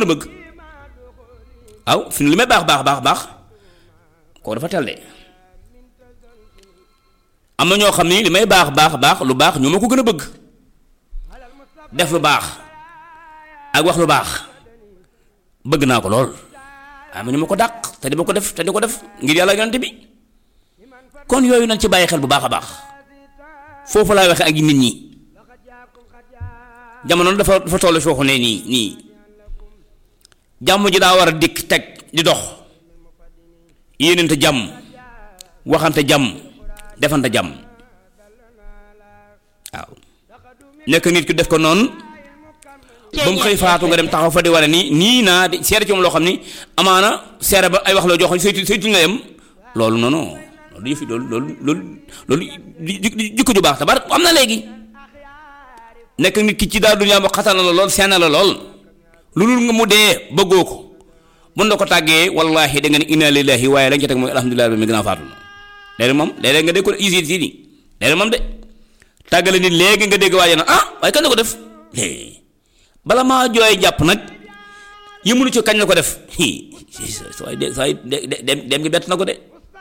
gën a bëgg waaw fi li may baax baax baax baax koo dafa teel de am na ñoo xam ni li may baax baax baax lu baax ñoo ma ko gën a bëgg def lu baax ak wax lu baax bëgg naa ko lool am ñu ma ko dàq te di ma ko def te di ko def ngir yàlla yonent bi kon yooyu nañ ci bàyyi xel bu baax a baax foofu laay waxe ak nit ñi jamono dafa dafa toll foofu ne nii nii jàmm ji daa war a dikk teg di dox yéenante jàmm waxante jàmm defante jàmm waaw nekk nit ki def ko noonu ba mu xëy faatu nga dem taxaw fa di wane nii nii naa di seere ci moom loo xam ni amaana seere ba ay wax la joo xam saytu saytu nga yem loolu noonu loolu yëfi loolu loolu loolu loolu jikko ju baax tabar am na léegi nekk nit ki ci daal dunya ba xatal na la lool seen la lool lu dul nga mu dee bëggoo ko mën na ko tàggee wallahi da nga ne inna lillahi waaye lañ ca teg mooy alhamdulilah bi mi gën a faatu na léeg moom léeg nga dégg ko isi si ni léeg moom de tàggale nit léegi nga dégg waaye na ah waaye kan la ko def bala maa jooy jàpp nag yëmunu ci kañ la ko def sooy de sooy dem dem gi bett na ko de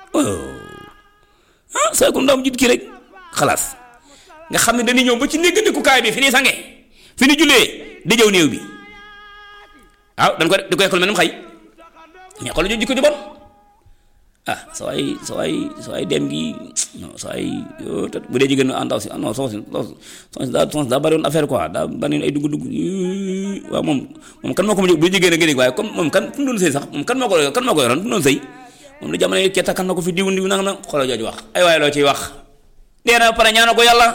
ah sooy ko ndaw jit kii rek xalaas nga xam ne dañuy ñëw ba ci néggandikukaay bi fi ñuy sange fi ñu jullee di jëw néew bi waaw dañ ko di koy xool mel ni xay mais xool ñu jikko ju bon ah soo ay soo ay soo ay dem gi non soo ay bu dee jigéen àndaw si non soo si soo si daa soo si daa bari woon affaire quoi daa bari ay dugg dugg waaw moom moom kan moo ko bu jigéen a nga dégg waaye comme moom kan fu mu doon sëy sax moom kan moo ko kan moo ko yoroon fu mu doon sëy moom la jamono yi ketta kan na ko fi diw diw nanga na xoolal jooju wax ay waaye loo ciy wax nee na pare ñaana ko yàlla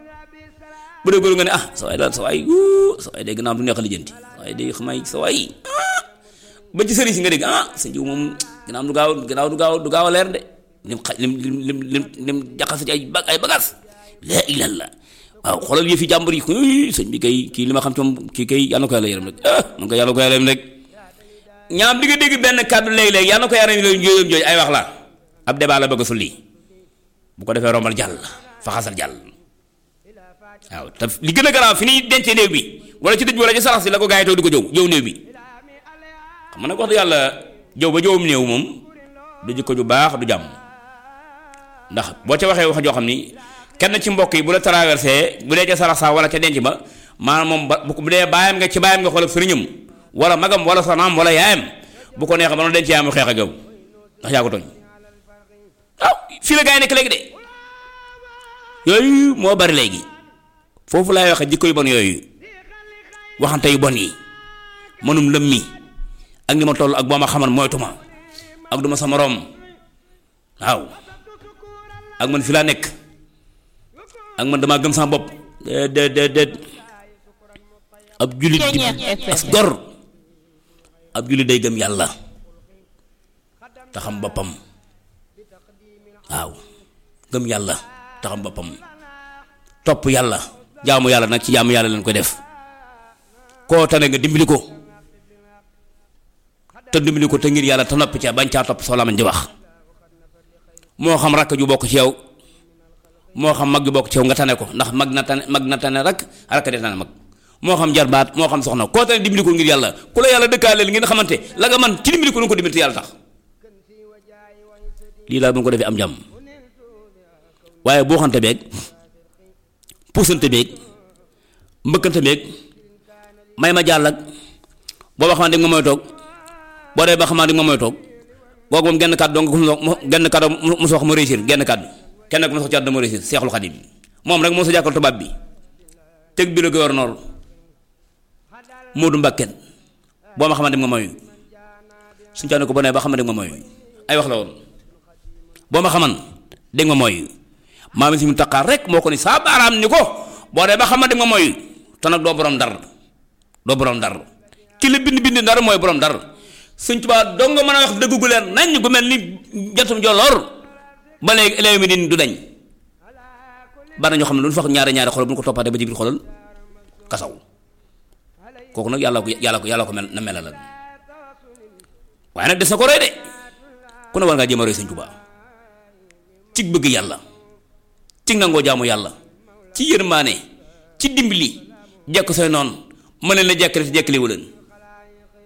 bu dee góor nga ne ah sa waay daal sa waay sa waay day gannaaw du neex a lijjanti sa waay day xamay sa waay ba ci sëriñ si nga dégg ah sa jiw moom gannaaw du gaaw gannaaw du gaaw du gaaw a leer de lim xa lim lim lim lim jaxase ci ay bag ay bagages la ilallah waaw xoolal yëfi jàmbur yi sëñ bi kay kii li ma xam ci moom kii kay yàlla na ko yàlla yërëm rek ah man ko yàlla ko yàlla yërëm rek ñaam di nga dégg benn kàddu léeg-léeg yàlla na ko yàlla yërëm jooju ay wax la ab débat la bëgg a sulli bu ko defee rombal jàll faxasal jàll waaw te li gën a garaaw fi ñuy dencee néew bi wala ci dëj wala ci sarax si la ko gaa yi toog di ko jëw jëw néew bi xam nga nag wax dëgg yàlla jëw ba jëwum néew moom du jikko ju baax du jàmm ndax boo ca waxee wax joo xam ni kenn ci mbokk yi bu la traversé bu dee ca sarax sa wala ca denc ba maanaam moom ba bu dee baayam nga ci baayam nga xool ak sëriñam wala magam wala soxnaam wala yaayam bu ko neexee ba noonu denc yaayam xeex ak yow ndax yaa ko tooñ waaw fii la gaa yi nekk léegi de yooyu moo bari léegi foofu laay waxe jikko yu bon yooyu waxante yu bon yi mënum lëm mi ak ni ma toll ak boo ma xaman moytuma ak duma sa moroom waaw ak man fi laa nekk ak man damaa gëm sama bopp déet déet déet ab jullit di as gor ab jullit day gëm yàlla te xam boppam waaw gëm yàlla te xam boppam topp yàlla jaamu yàlla nag ci jaamu yàlla lañ koy def koo tane nga dimbali ko te dimbali ko te ngir yàlla te noppi ca bañ caa topp soo lamañ di wax moo xam rakk ju bokk ci yow moo xam mag ju bokk ci yow nga tane ko ndax mag na tane mag na tane rak rakk de tane mag moo xam jarbaat moo xam soxna koo tane dimbali ko ngir yàlla ku la yàlla dëkkaaleel ngeen xamante la nga man ci dimbali ko nu ko dimbali te yàlla tax lii daal bu ko defee am jàmm waaye boo xante beeg puusante beeg mbëkkante beeg may ma jàll ak boo ba xamante nga mooy toog boo dee ba xamante nga mooy toog kooku moom genn kàddu dong genn kàddu mu wax ma réussir genn kàddu kenn ku ma sox ci àdduna ma réussir seexul xadim moom rek moo sa jàkkal tubaab bi teg bi la gouverneur Moodu Mbàkken boo ma xamante nga mooy suñu caane ko ba nee ba xamante nga mooy ay wax la woon boo ma xaman dégg nga mooy maam si mu taqaar rek moo ko ni saa baaraam ni ko boo dee ba xamante nga mooy te nag doo borom dar doo borom dar ki la bind bind ndar mooy borom dar sëñ Tuubaa dong nga mën a wax dëgg gu leer nañ gu mel ni jatum jolloor ba léegi léegi mi din du dañ bari na ñoo xam ne lu ñu fax ñaari ñaari xolal bu ñu ko toppaatee ba ci biir xolal kasaw kooku nag yàlla ko yàlla ko yàlla ko mel na mela la waaye nag des na ko roy de ku ne war ngaa jéem a roy sëñ Tuubaa cig bëgg yàlla cig nangoo jaamu yàlla ci yërmaane ci dimbali jekk say noonu ma leen la jekkale te jekkaliwu leen